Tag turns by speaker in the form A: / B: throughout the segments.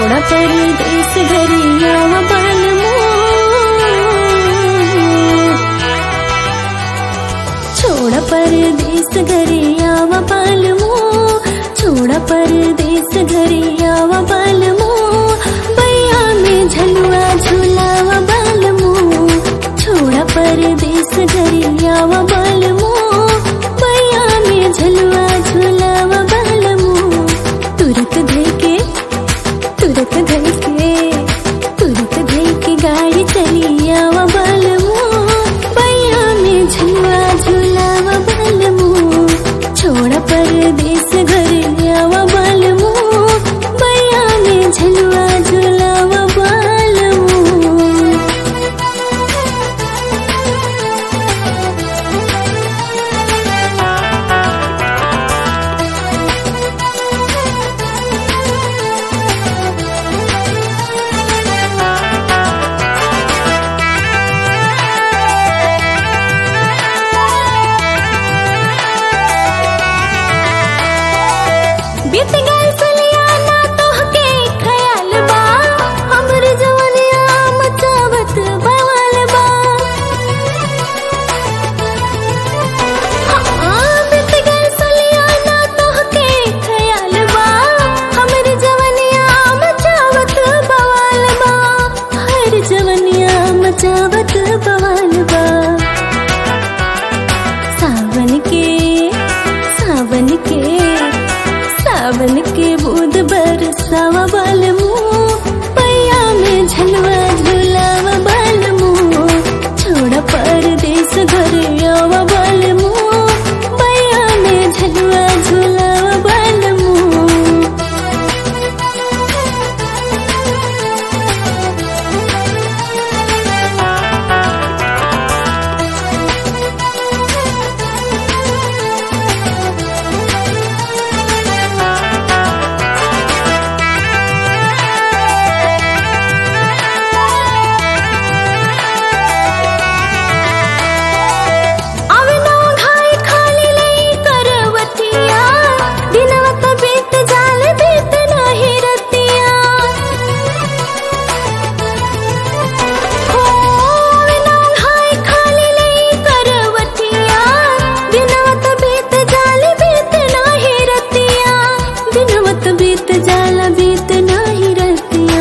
A: छोड़ा परदेस घरिया बालमो छोड़ा परदेस घरिया बालमो छोड़ा परदेस घरिया बालमो बैया में झलुआ झुलावा बालमो छोड़ा परदेस घरिया बालमो बैया में झलुआ झुलावा बालमो तुरत धैके तुरत धैके तुरत धैके गाड़ी चलिया बालमो बैया में झुलुआ झुलावा बालमो छोड़ा परदेस घरिया बालमो बैया में झुलुआ झुलावा बालमो बीत गए सलियाना तोहके ख्याल बा हमर जवनिया मचावत बवाल बा हाँ, बीत गए सलियाना तोहके ख्याल बा हमर जवनिया मचावत बवाल बा हर जवनिया मचावत बवाल बा सावन के सावन के सावन के बूंद बरसावा बाल मुंह पैया में झलवा झुलावा बाल मुंह छोड़ा परदेस घर आवा बाल मुंह पैया में झलवा झुलावा बाल मुंह अवनो घाई खाली लई करवतिया दिनवा त बीत जाल बीत नाही रतिया हो अवनो घाई खाली लई करवतिया दिनवा त बीत जाल बीत नाही रतिया दिनवा त बीत जाल बीत नाही रतिया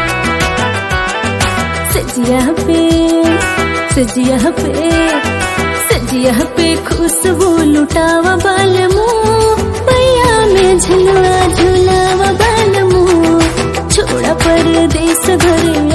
A: सजिया पे सजिया पे सजिया पे खुशबू लुटावा बाल मुंह पैया में झुलवा झुलावा बाल मुंह छोड़ा परदेस घर